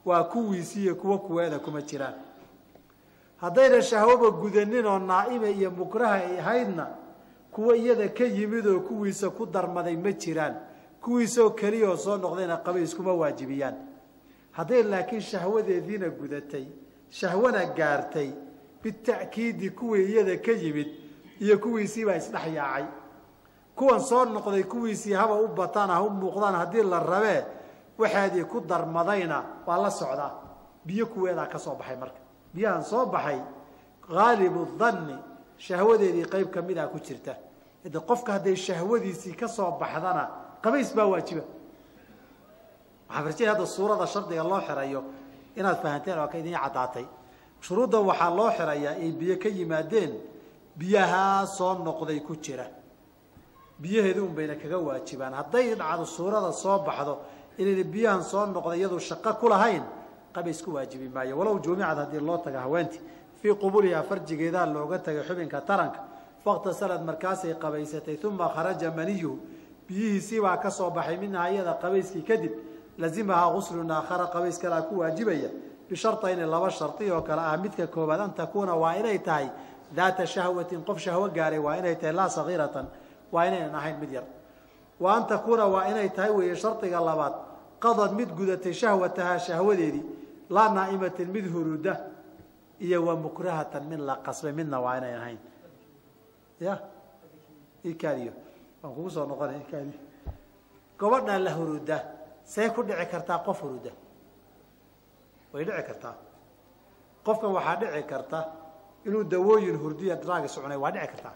waa kuwiisi iyo kuwo kuweeda kuma jiraan haddayna shahwoba gudanin oo naa'ime iyo mukraha ay ahaydna kuwo iyada ka yimid oo kuwiisa ku darmaday ma jiraan kuwiisoo keliyaoo soo noqdayna qabays kuma waajibiyaan hadday laakiin shahwadeediina gudatay shahwana gaartay bita'kiidi kuwii iyada ka yimid iyo kuwiisiibaa isdhex yaacay kuwan soo noqday kuwiisii haba u bataan ha u muuqdaan haddii la rabee waxaadii ku darmadayna waa la socdaa biyo kuweedaa ka soo baxay marka biyahan soo baxay haalibu danni shahwadeedii qayb ka mid a ku jirta de qofka hadday shahwadiisii ka soo baxdana qabays baa waajiba waxaa farjaya hadda suurada shardiga loo xirayo inaad fahanteen oo ka idin caddaatay shuruuddan waxaa loo xirayaa ay biyo ka yimaadeen biyahaa soo noqday ku jira biyaheedu un bayna kaga waajibaan hadday dhacdo suurada soo baxdo inayna biyahan soo noqday iyadu shaqo ku lahayn qabays ku waajibi maayo walow juumicad haddii loo taga haweentii fii qubulihaa farjigeedaa looga tagay xubinka taranka fakhtasalad markaasay qabaysatay uma kharaja maniyuhu biyihiisiibaa ka soo baxay minhaa iyada qabayskii kadib lazimahaa guslun aakhara qabays kalaa ku waajibaya bishartayni laba shardi oo kale ah midka koobaad an takuuna waa inay tahay daata shahwatin qof shahwo gaaray waa inay tahay laa sagiiratan waa inaynan ahayn mid yar wa an takuuna waa inay tahay weeye shardiga labaad qadad mid gudatay shahwatahaa shahwadeedii laa naa'imatin mid huruda iyo wa mukrahatan mid la qasbay midna waa inayn ahayn ya ikaadiyo waan kugu soo noqona ikaadi gobadhaa la huruda say ku dhici kartaa qof huruda way dhici kartaa qofkan waxaa dhici karta inuu dawooyin hurdiya draagis cunay waa dhici kartaa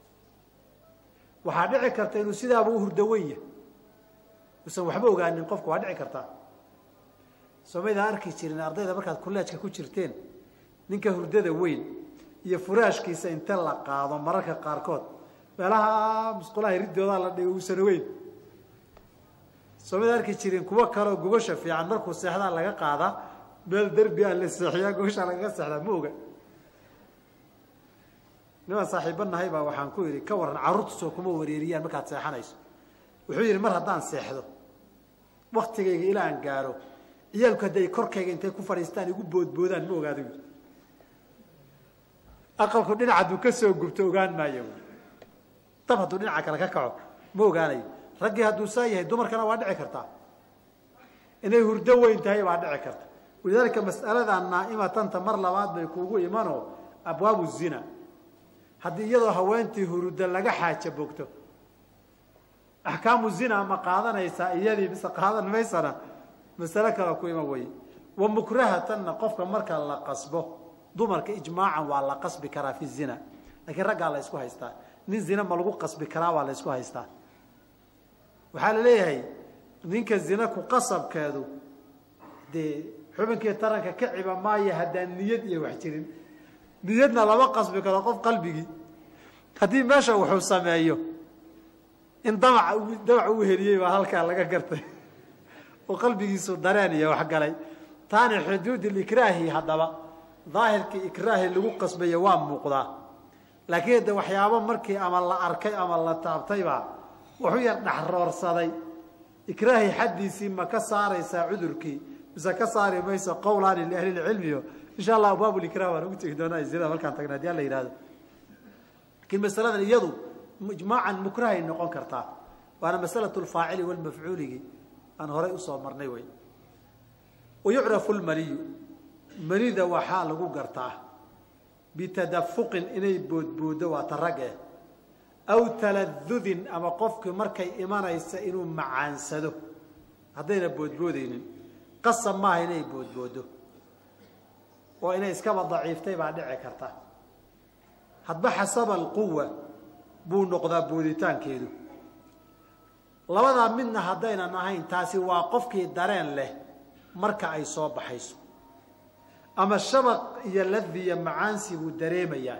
waxaa dhici karta inuu sidaaba u hurdawen yahay usan waxba ogaanin qofka waa dhici kartaa soomaydaan arki jirin ardayda markaad kolleejka ku jirteen ninka hurdada weyn iyo furaashkiisa inta la qaado mararka qaarkood meelaha musqulaha riddoodaa la dhigo uusan ogeyn soomaydaan arki jirin kuwo kaleoo gogosha fiican markuu seexdaa laga qaadaa meel derbi a la seexiyaa gogosha lagaga seexdaa ma oga nimaan saaxiiba nahay baa waxaan ku yidhi ka warran carruurtu soo kuma wareeriyaan markaad seexanayso wuxuu yidhi mar haddaan seexdo waktigayga ilaa aan gaaro ciyaalku hadday korkayga intay ku fadhiistaan igu boodboodaan ma ogaado yidhi aqalku dhinac hadduu ka soo gubto ogaan maayo dab hadduu dhinaca kale ka kaco ma ogaanayo raggii hadduu saa yahay dumarkana waa dhici kartaa inay hurdo weyn tahay baa dhici karta walidaalika mas'aladan naa'imatanta mar labaad bay kuugu imanoo abwaabu zina haddii iyadoo haweentii huruda laga xaaja bogto axkaamu zina ma qaadanaysaa iyadii mise qaadan maysana masale kale ku iman weye wa mukrahatanna qofka marka la qasbo dumarka ijmaacan waa la qasbi karaa fi zina laakiin raggaa la ysku haystaa nin zina ma lagu qasbi karaa waa la ysku haystaa waxaa la leeyahay ninka zina ku qasabkeedu dee xubinkii taranka ka ciba maayo haddaan niyad iyo wax jirin niyadna lama qasbi karo qof qalbigii haddii meesha wuxuu sameeyo in damac damac uu heliyey baa halkaa laga gartay oo qalbigiisu dareen iyo waxgalay taani xuduud ikraahi haddaba daahirkii ikraahi lagu qasbayo waa muuqdaa laakiin de waxyaabo markii ama la arkay ama la taabtaybaa wuxuu yar dhexroorsaday ikraahi xaddiisii ma ka saaraysaa cudurkii mise ka saari mayso qowlaani liahlilcilmiyo insha allah abwaabulikrah waan ugu tegi doonaa zinada markaan tagna hadii alla yihahdo laakiin masaladan iyadu ijmaacan mukrahay noqon kartaa waana masalatu lfaacili walmafcuuligi aan horay usoo marnay wey wayucrafu lmaniyu manida waxaa lagu gartaa bitadafuqin inay boodboodo waa ta rag eh aw taladudin ama qofkii markay imanaysa inuu macaansado haddayna boodboodaynin qasab maaha inay boodboodo oo inay iskaba daciiftay baa dhici karta hadba xasaba alquwa buu noqdaa booditaankeedu labadaa midna haddaynan ahayn taasi waa qofkii dareen leh marka ay soo baxayso ama shabaq iyo ladiya macaansi buu dareemayaa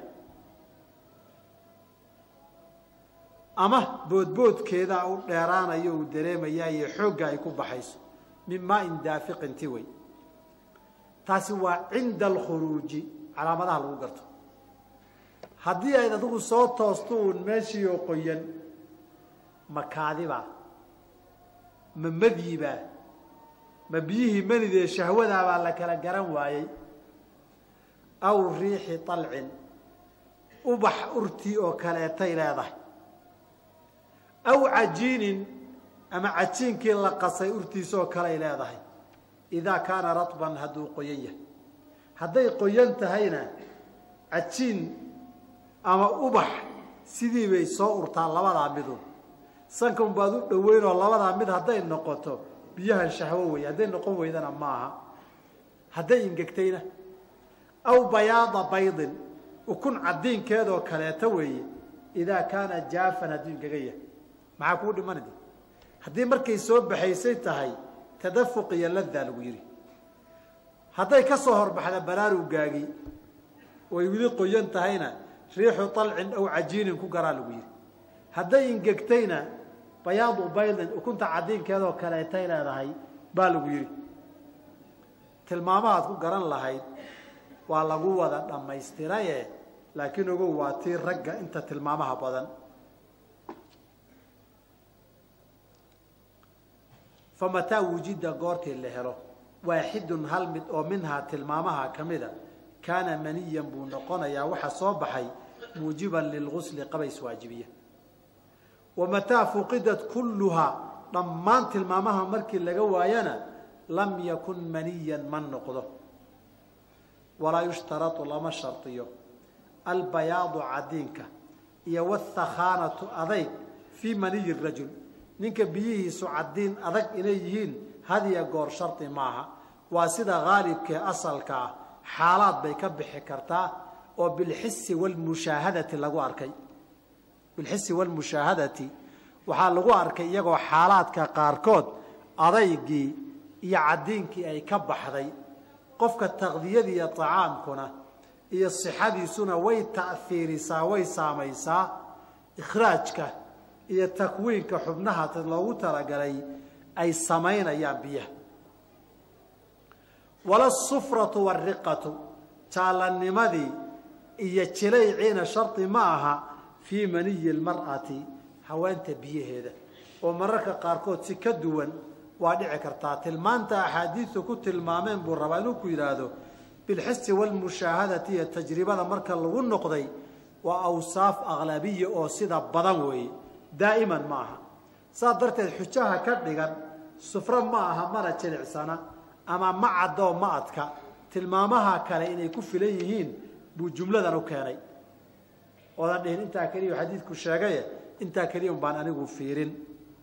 ama boodboodkeedaa u dheeraanayo uu dareemayaa iyo xoogga ay ku baxayso min maain daafiqin ti wey taasi waa cinda alkhuruuji calaamadaha lagu garto haddii ayd adigu soo toosto uun meeshii oo qoyan ma kaadibaa ma madyiibaa ma biyihii manidee shahwadaabaa la kala garan waayey aw riixi alcin ubax urtii oo kaleetay leedahay aw cajiinin ama cajiinkii la qasay urtiisoo kaley leedahay idaa kaana ratban hadduu qoyan yahay hadday qoyan tahayna cajiin ama ubax sidii bay soo urtaa labadaa midun sanka un baad u dhoweynoo labadaa mid hadday noqoto biyahan shahwo weeye hadday noqon weydana maaha hadday ingegtayna aw bayaada baydin ukun cadiinkeedoo kaleeta weeye idaa kaana jaafan hadduu ingaga yahay maxaa kuu dhimanad haddii markay soo baxaysay tahay tadafuq iyo ladaa lagu yidhi hadday ka soo horbaxda baraarugaagii oy weli qoyan tahayna riixu alcin aw cajiinin ku garaa lagu yidhi hadday ingegtayna bayaadu baydin ukunta cadiinkeedoo kaleetay leedahay baa lagu yidhi tilmaamahaad ku garan lahayd waa lagu wada dhammaystiraye laakiin ogow waa tii ragga inta tilmaamaha badan famataa wujida goortii la helo waaxidun hal mid oo minhaa tilmaamaha ka mida kaana maniyan buu noqonayaa waxa soo baxay muujiban lilgusli qabays waajibiya wamataa fuqidat kulluhaa dhammaan tilmaamaha markii laga waayana lam yakun maniyan ma noqdo walaa yushtarau lama shardiyo albayaadu cadiinka iyo wاthakhaanatu adayg fii maniyi rajul ninka biyihiisu cadiin adag inay yihiin hadiya goor shardi maaha waa sida haalibkee asalka ah xaalaad bay ka bixi kartaa oo bilxisi wlmushaahadati lagu arkay bilxisi wlmushaahadati waxaa lagu arkay iyagoo xaalaadka qaarkood adaygii iyo cadiinkii ay ka baxday qofka taqdiyadii iyo طacaamkuna iyo صixadiisuna way ta'hiirisaa way saamaysaa ikhraajka iyo takwiinka xubnaha loogu talagalay ay samaynayaan biyaha wala sufratu wariqatu jaalanimadii iyo jilayciina shardi ma aha fii maniyi lmar'ati haweenta biyaheeda oo mararka qaarkood si ka duwan waa dhici kartaa tilmaanta axaadiistu ku tilmaameen buu rabaa inuu ku yidhaahdo bilxisi walmushaahadati iyo tajribada marka lagu noqday waa awsaaf aqlabiya oo sida badan weeye daa'iman ma aha saas darteed xujaha ka dhigan sufro ma aha mana jilicsana ama ma caddoo ma adka tilmaamaha kale inay ku filan yihiin buu jumladan u keenay oodan dhihin intaa keliya xadiidku sheegaye intaa keliya un baan anigu fiirin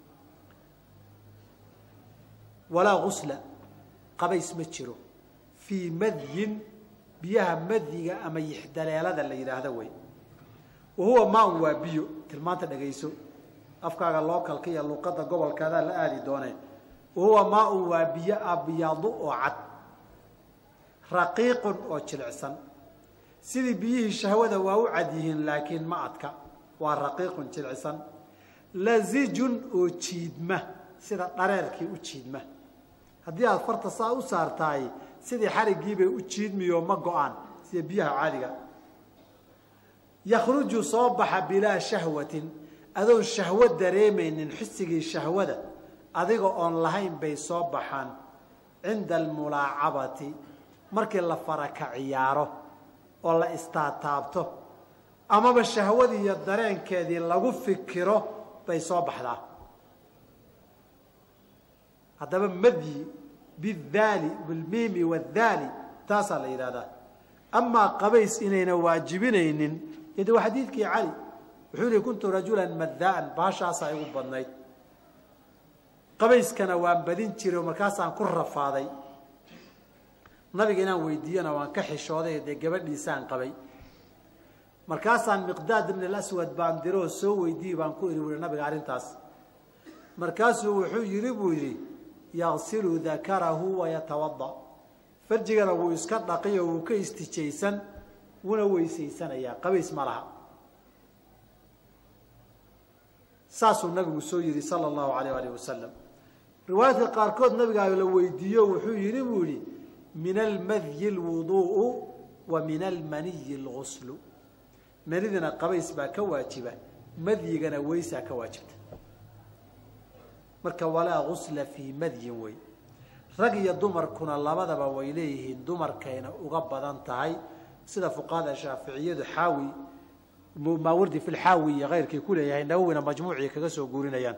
walaa gusla qabays ma jiro fii madyin biyaha madyiga ama yixdaleelada la yidhaahdo wey wa huwa maan waa biyo tilmaanta dhegayso afkaaga lookalka iyo luqadda gobolkaadaa la aadi doonee wa huwa maaun waa biyo abyadu oo cad raqiiqun oo jilicsan sidii biyihii shahwada waa u cad yihiin laakiin ma adka waa raqiiqun jilicsan lazijun oo jiidma sida dhareerkii u jiidma haddii aada farta saa u saartaay sidii xarigiibay u jiidmiyo ma go-aan sida biyaha caadiga yakhruju soo baxa bilaa shahwatin adoon shahwo dareemaynin xisigii shahwada adiga oon lahayn bay soo baxaan cinda almulaacabati markii la faraka ciyaaro oo la istaataabto amaba shahwadii iyo dareenkeedii lagu fikiro bay soo baxdaa haddaba madyi bidaali bilmiimi wadaali taasaa la yidhahdaa amaa qabays inayna waajibinaynin ide waa xadiidkii cali wuxuu yihi kuntu rajulan madaan baashaasaa igu badnayd qabayskana waan badin jiray oo markaasaan ku rafaaday nabiga inaan weydiiyana waan ka xishooday dee gabadhiisaan qabay markaasaan miqdaad ibn alaswad baan diroo soo weydiiyey baan ku iri ui nabiga arrintaas markaasuu wuxuu yidhi buu yidhi yagsilu dakarahu wayatawada farjigana wuu iska dhaqiyo wuu ka istijaysan wuuna weysaysanayaa qabays ma laha saasuu nabigu soo yidhi sala allahu alayh alih wasalam riwaayadka qaarkood nabigaa la weydiiyo wuxuu yidhi buu yihi min almadyi lwuduu'u wa min almaniyi lguslu manidina qabays baa ka waajiba madyigana weysaa ka waajibta marka walaa gusla fii madyin wey rag iyo dumarkuna labadaba way leeyihiin dumarkayna uga badan tahay sida fuqahada shaaficiyadu xaawi maawardi fi lxaawi iyo keyrkii ku leeyahay nawowina majmuucii kaga soo guurinayaan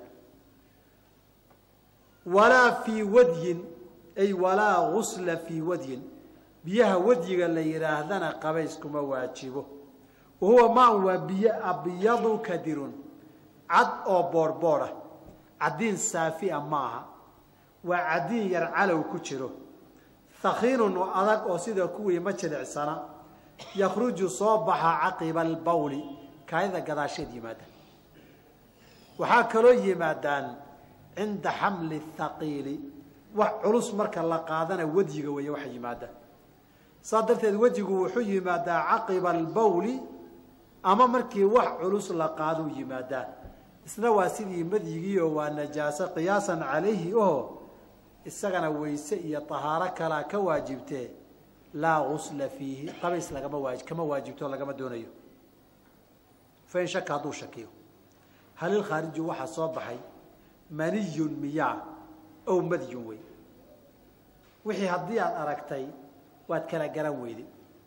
walaa fii wadyin ay walaa gusla fii wadyin biyaha wadyiga la yidhaahdana qabayskuma waajibo wahuwa maan waa biyo abyadu kadirun cad oo boorhboor ah caddiin saafia ma aha waa caddiin yar calow ku jiro hakiinun oo adag oo sida kuwii ma jilicsana yakhruju soo baxa caqiba albawli kaayada gadaasheed yimaada waxaa kaloo yimaadaan cinda xamli thaqiili wax culus marka la qaadana wedyiga weeye waxa yimaada saas darteed wejigu wuxuu yimaadaa caqiba albawli ama markii wax culus la qaaduu yimaadaa isna waa sidii madyigii oo waa najaaso qiyaasan calayhi oho isagana weyse iyo tahaaro kalaa ka waajibtee laa gusla fiihi qabays lagama waa kama waajibto lagama doonayo fain shaka hadduu shakiyo halilkhaariju waxaa soo baxay maniyun miyaa ow madyun wey wixii haddii aada aragtay waad kala garan weyday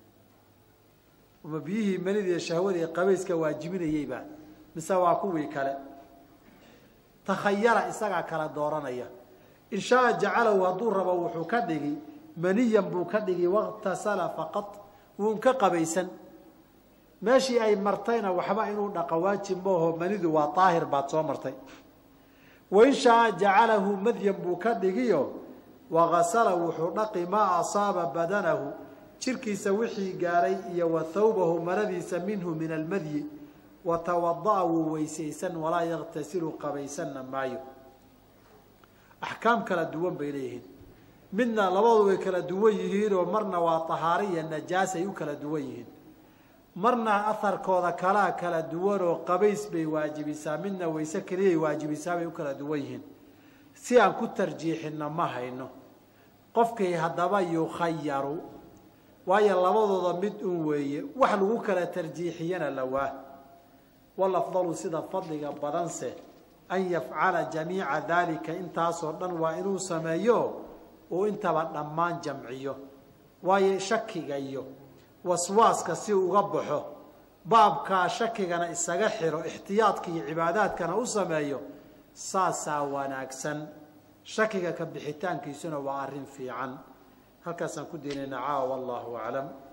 ma biyihii manidii shahwadii qabayska waajibinayeyba mise waa kuwii kale takhayara isagaa kala dooranaya in shaaa jacalahu hadduu rabo wuxuu ka dhigi maniyan buu ka dhigi waktasala faqad wuun ka qabaysan meeshii ay martayna waxba inuu dhaqo waajib maaho manidu waa daahir baad soo martay wain shaaa jacalahu madyan buu ka dhigiyo wakasala wuxuu dhaqi maa asaaba badanahu jirkiisa wixii gaaray iyo wa thawbahu maradiisa minhu min almadyi wa tawada'a wuu weysaysan walaa yaktasilu qabaysanna maayo axkaam kala duwan bay leeyihiin midna labadu way kala duwan yihiinoo marna waa tahaaro iyo najaas ay u kala duwan yihiin marna aharkooda kalaa kala duwanoo qabays bay waajibisaa midna wayse keliyay waajibisaa bay u kala duwan yihiin si aan ku tarjiixinna ma hayno qofkii haddaba yukhayaru waayo labadooda mid un weeye wax lagu kala tarjiixiyana lawaa walafdalu sida fadliga badanse an yafcala jamiica daalika intaasoo dhan waa inuu sameeyo uu intaba dhammaan jamciyo waayo shakiga iyo waswaaska si uga baxo baabkaa shakigana isaga xiro ixtiyaadka iyo cibaadaadkana u sameeyo saasaa wanaagsan shakiga ka bixitaankiisuna waa arrin fiican halkaasaan ku deenayna caawa wallahu aclam